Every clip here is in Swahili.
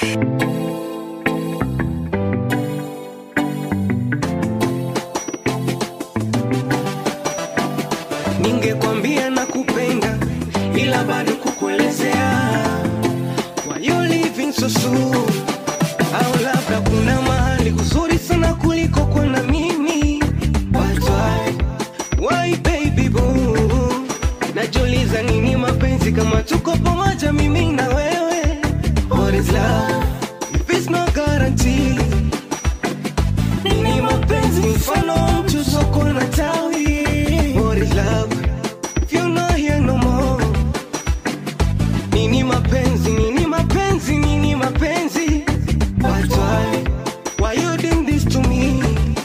Ningekwambia na kupenda ila bado kukuelezea why you living so soon, au labda kuna mahali kuzuri sana kuliko kwa na mimi. But why, why baby boo? Najiuliza nini mapenzi kama tuko pamoja mimi na wewe. What is love if it's no guarantee? Nini mapenzi mfano wa mtu soko na tawi? What is love if you're not here no more? Nini mapenzi, nini mapenzi, nini mapenzi? But why, why you doing this to me?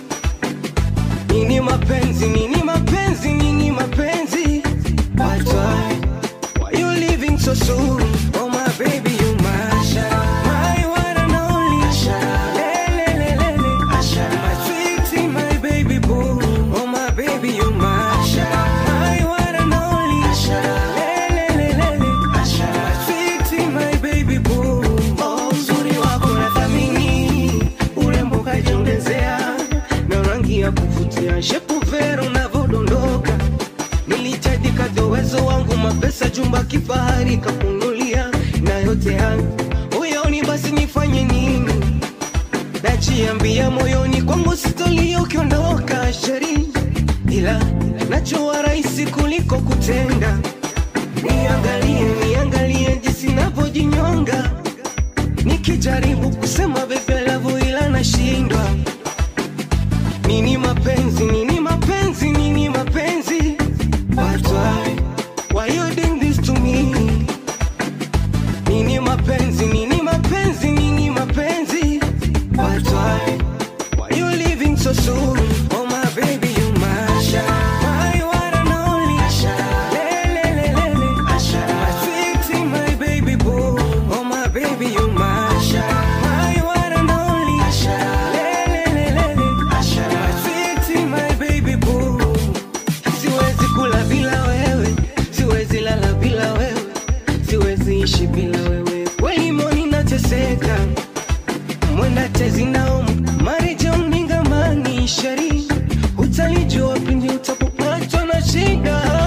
Nini mapenzi, nini mapenzi, nini mapenzi? But why, why you leaving so soon? Oh my baby, you my my one and only. Le, le, le, le, le. My sweetie, my baby boo. Oh my baby, you my my one and only. Le, le, le, le, le. My sweetie, my baby boo. Oh, uzuri wako nathamini, urembo kajiongezea, na rangi ya kuvutia, shepu vero unavyodondoka. Nilichaji kadri uwezo wangu, mapesa, jumba kifahari kakunulia, na yote hayo moyoni, basi nifanye nini? Najiambia moyoni kwangu sitolia ukiondoka, sheri, ila najua rahisi kuliko kutenda. Niangalie, niangalie jinsi navyojinyonga, nikijaribu kusema bebe lavu, ila nashindwa. Nini mapenzi, nini mapenzi, nini mapenzi? But why, why you doing this to me? Nini mapenzi, nini mapenzi, nini mapenzi? But why, why you leaving so soon? Oh my baby, you my my one and only. Le, le, le, le, le. My sweetie, my baby boo. Oh my baby, you my my one and only. Le, le, le, le, le. My sweetie, my baby boo. Siwezi kula bila wewe, siwezi lala bila wewe, siwezi ishi bila wewe. Kweli moni nateseka, mwenda tezi naomu marijo mningamani shari, utalijua pindi utapopatwa na shida.